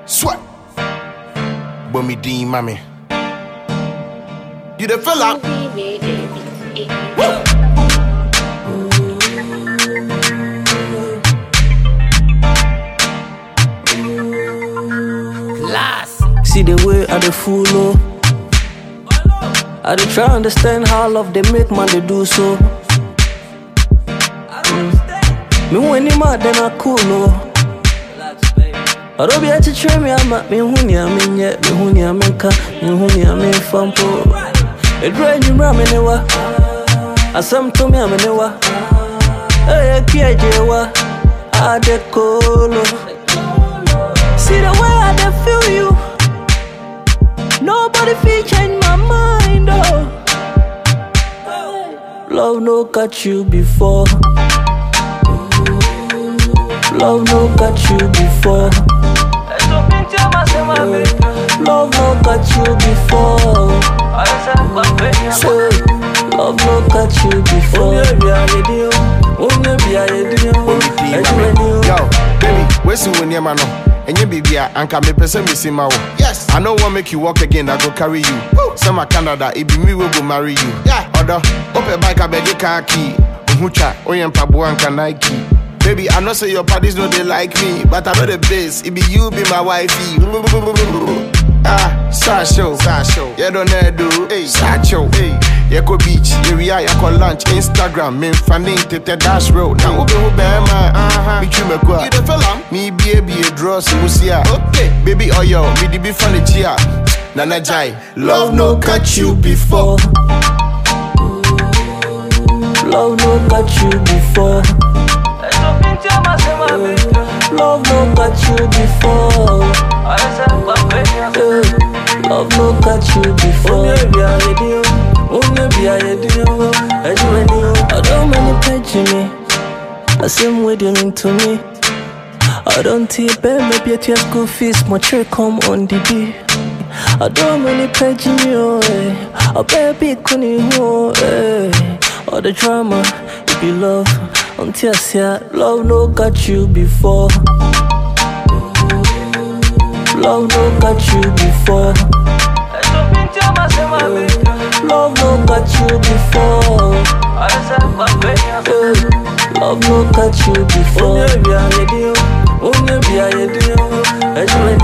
Sweat. Bummy Dean, mommy. You the fella? Woo! See the way I dey follow. I dey try understand how love they make man they do so. Mm. Me when him mad then I cool oh. I don't be at to me I'm at me huni I'm in yet me huni I'm in ka me huni I'm in fampo. It rain you ram in wa. Asam to me I'm in wa. Hey kia jewa. I de colo. See the way I dey feel you. Nobody feel change my mind, oh. Love no got you before. Love no got you before. Love no got you before. Say, love no got you before. Yo, baby, where's you when your man? And you baby, anka me pese me see my Yes. I don't want make you walk again, I go carry you. Some Canada, it be me we go marry you. Yeah. Other, open bike, I beg you car key. Uhucha, oyen pabu anka Nike. Baby, I know say your parties know they like me, but I know the best. It be you, be my wifey. Ah, Sasho, Sasho, you don't know do, hey, Sacho, hey, you go beach, you we are, you go lunch, Instagram, me fanning to the dash road. Now, who be who be my, uh-huh, me you me go. You the fella? Me be a be a draw, so we see ya. Okay, baby, oh yo, me the be funny chia. Nana Jai, love no catch you before. Love no got you before. Love no got you before. Eh, Love no got you before. I don't many page me. I same way they mean to me. I don't take pay maybe at your school fees, my check come on the day. I don't many page me, oh, eh. I baby couldn't oh, eh. All the drama, it be love. Until I say love no got you before. Love no got you before. Love no got you before. Eh, Love no got you before.